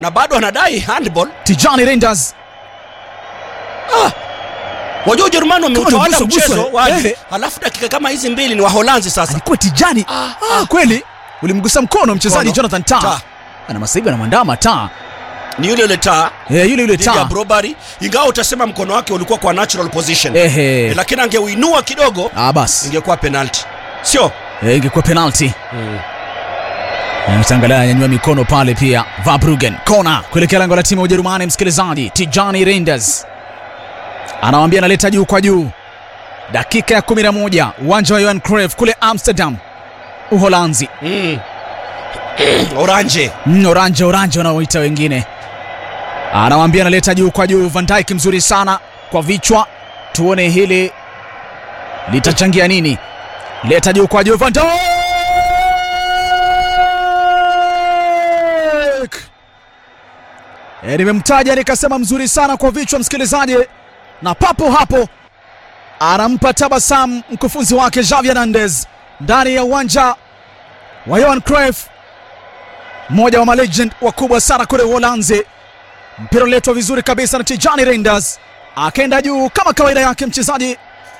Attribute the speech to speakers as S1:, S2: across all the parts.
S1: na bado anadai handball.
S2: Tijani Reinders
S1: Wajua Ujerumani wameutawala
S2: Kama ni buso,
S1: mchezo
S2: buso,
S1: waje,
S2: eh.
S1: halafu dakika kama hizi mbili ni Waholanzi sasa.
S2: alikuwa Tijani.
S1: Ah,
S2: Ah, kweli ulimgusa mkono mchezaji
S1: Mkono.
S2: Jonathan Tah
S1: Tah.
S2: ana masaibu anamwandama Tah
S1: Ni yule yule taa
S2: eh, yule yule
S1: dhidi ya
S2: Tah
S1: Brobary, ingawa utasema mkono wake ulikuwa kwa natural position
S2: ehe,
S1: Eh, lakini angeuinua kidogo
S2: ah basi
S1: ingekuwa penalty, sio?
S2: eh, ingekuwa penalty. Mtangalia anyanyua mikono pale pia. Vabrugen kona kuelekea lango la timu ya Ujerumani. Msikilizaji, Tijani Reinders anawambia analeta juu kwa juu. Dakika ya 11 uwanja wa Johan Cruyff kule Amsterdam, Uholanzi.
S1: Mm. Oranje
S2: Mm, oranje oranje wanaoita wengine, anawambia analeta juu kwa juu. Van Dijk mzuri sana kwa vichwa, tuone hili litachangia nini. Leta juu kwa juu, Van Dijk e, nimemtaja nikasema mzuri sana kwa vichwa, msikilizaji, na papo hapo anampa tabasamu mkufunzi wake Xavi Hernandez ndani ya uwanja wa Johan Cruyff mmoja wa malegend wakubwa sana kule Uholanzi. Mpira uliletwa vizuri kabisa na Tijani Reinders, akaenda juu kama kawaida yake mchezaji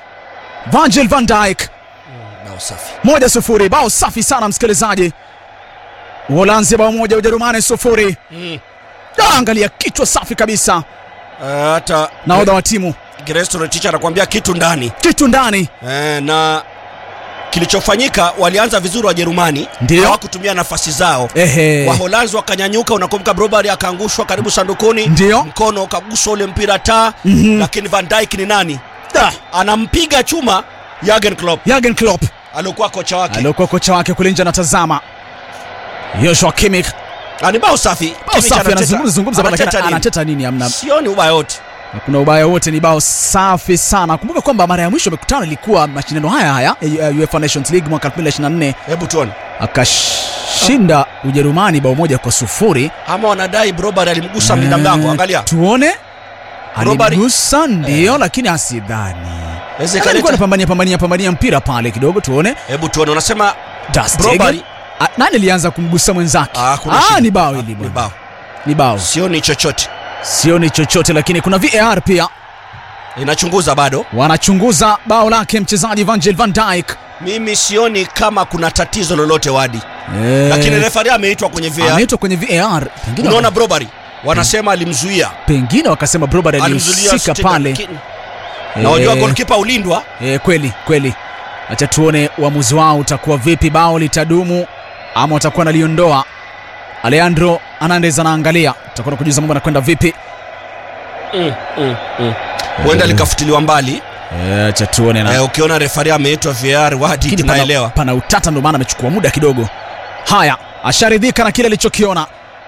S2: Virgil van Dijk.
S1: bao safi.
S2: Moja sufuri, bao safi sana msikilizaji. Uholanzi bao moja, Ujerumani sufuri.
S1: Mm.
S2: Ah, Angalia kichwa safi kabisa,
S1: Eh, hata
S2: nahodha wa timu
S1: Gresto Ticha anakuambia kitu ndani
S2: kitu ndani.
S1: eh, na kilichofanyika walianza vizuri Wajerumani,
S2: Ndio.
S1: hawakutumia nafasi zao
S2: Ehe,
S1: Waholanzi wakanyanyuka. Unakumbuka Brobary akaangushwa karibu sandukuni,
S2: Ndio.
S1: mkono ukaguswa ule mpira taa,
S2: Mhm.
S1: lakini Van Dijk ni nani?
S2: Da,
S1: Anampiga chuma Jurgen Klopp
S2: Jurgen Klopp
S1: aliokuwa kocha wake.
S2: aliokuwa kocha wake kule nje anatazama. Joshua Kimmich
S1: Ah, ni bao safi.
S2: bao
S1: Kimmich
S2: safi,
S1: anateta-
S2: anazungumza zungumza pale,
S1: anateta
S2: lakini
S1: nini?
S2: anateta nini? Amna
S1: Sioni ubaya wote.
S2: hakuna ubaya wote, ni bao safi sana. Kumbuka kwamba mara ya mwisho amekutana ilikuwa mashindano haya haya ya UEFA Nations League mwaka 2024
S1: Hebu tuone
S2: akashinda Ujerumani bao moja kwa sufuri.
S1: ama wanadai Brobary alimgusa mlinda mlango.
S2: Eh,
S1: Angalia
S2: tuone
S1: Brobary-
S2: alimgusa ndio, lakini asidhani
S1: Inaweza
S2: alikuwa
S1: ikaleta-
S2: anapambania pambania pambania mpira pale kidogo, tuone
S1: hebu tuone, unasema
S2: Ter Stegen.
S1: Brobary
S2: Ah, nani alianza kumgusa mwenzake?
S1: Ah, kuna
S2: Ah,
S1: shida.
S2: ni bao
S1: Ah,
S2: hili
S1: ni
S2: bwana,
S1: bao,
S2: ni bao,
S1: sioni chochote,
S2: sioni chochote, lakini kuna VAR pia
S1: inachunguza bado.
S2: wanachunguza bao lake mchezaji Virgil van Dijk.
S1: Mimi sioni kama kuna tatizo lolote wadi,
S2: Eh,
S1: lakini refari ameitwa kwenye VAR.
S2: ameitwa kwenye VAR, pengine
S1: Unaona Brobary wanasema alimzuia,
S2: pengine wakasema Brobary
S1: alimzuia
S2: alihusika
S1: Stegen,
S2: pale.
S1: lakini- na wajua
S2: Eh,
S1: goalkeeper ulindwa.
S2: eh, kweli kweli. Acha tuone uamuzi wao utakuwa vipi, bao litadumu ama watakuwa wanaliondoa. Alejandro Hernandez anaangalia, tutakuwa kujuza mambo anakwenda vipi.
S1: Mm, mm, mm. Huenda likafutiliwa mbali.
S2: Eh, Acha tuone na
S1: Eh, ukiona refari ameitwa VAR wadi,
S2: Lakini pana,
S1: tunaelewa.
S2: pana utata, ndio maana amechukua muda kidogo. Haya, asharidhika na kile alichokiona,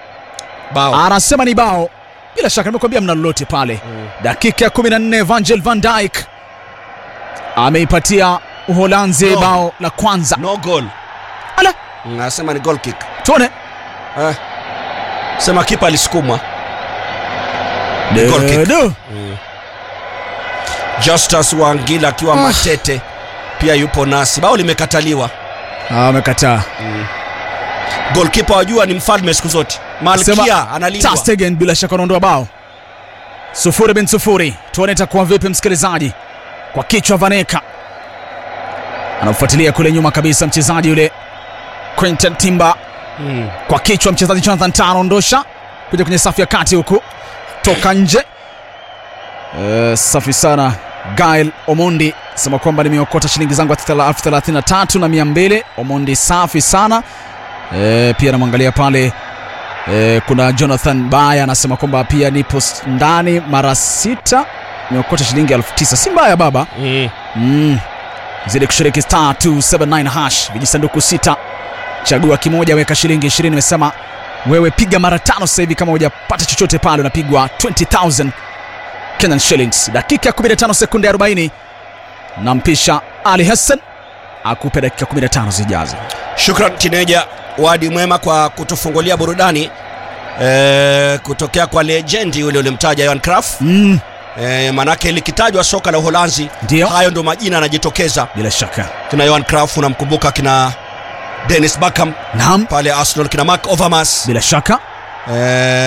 S1: Bao.
S2: anasema ni bao. Bila shaka nimekuambia mna lolote pale.
S1: Mm.
S2: Dakika ya 14 Virgil van Dijk ameipatia Uholanzi
S1: No.
S2: bao la kwanza.
S1: No goal.
S2: Ala,
S1: Nasema ni goal kick.
S2: tuone
S1: Eh. Sema kipa alisukumwa. Ni goal kick.
S2: Dedo.
S1: Justus Wangila akiwa
S2: Ah.
S1: matete pia yupo nasi. Bao limekataliwa.
S2: Ah, amekataa.
S1: Goalkeeper wajua ni mfalme siku zote. Malkia
S2: Sema, Ter
S1: analindwa.
S2: Stegen bila shaka anaondoa bao. Sufuri bin sufuri. Tuone itakuwa vipi msikilizaji. Kwa kichwa Vaneka. Anamfuatilia kule nyuma kabisa mchezaji yule Quentin Timber
S1: Mm.
S2: kwa kichwa mchezaji Jonathan Tah anaondosha kuja kwenye safu ya kati huku toka nje. Eh, safi sana Gail Omondi sema kwamba nimeokota shilingi zangu elfu thelathini na tatu na mia mbili. Omondi safi sana eh, pia namwangalia pale eh, kuna Jonathan Baya anasema kwamba pia nipo s- ndani mara sita nimeokota shilingi elfu tisa si mbaya baba
S1: Mm.
S2: mm. zidi kushiriki star 279 hash vijisanduku sita chagua kimoja weka shilingi 20 nimesema wewe piga mara tano sasa hivi kama hujapata chochote pale unapigwa 20000 Kenyan shillings dakika ya 15 sekunde 40 nampisha Ali Hassan akupe dakika 15 zijazo
S1: Shukran Kineja, wadi mwema kwa kutufungulia burudani e, kutokea kwa lejendi yule ulimtaja Johan Cruyff.
S2: mm.
S1: E, manake likitajwa soka la Uholanzi,
S2: Ndio.
S1: hayo ndo majina yanajitokeza.
S2: bila shaka
S1: Kina Johan Cruyff unamkumbuka, kina Dennis Bergkamp
S2: naam
S1: pale Arsenal, kina Mark Overmars
S2: bila shaka
S1: e,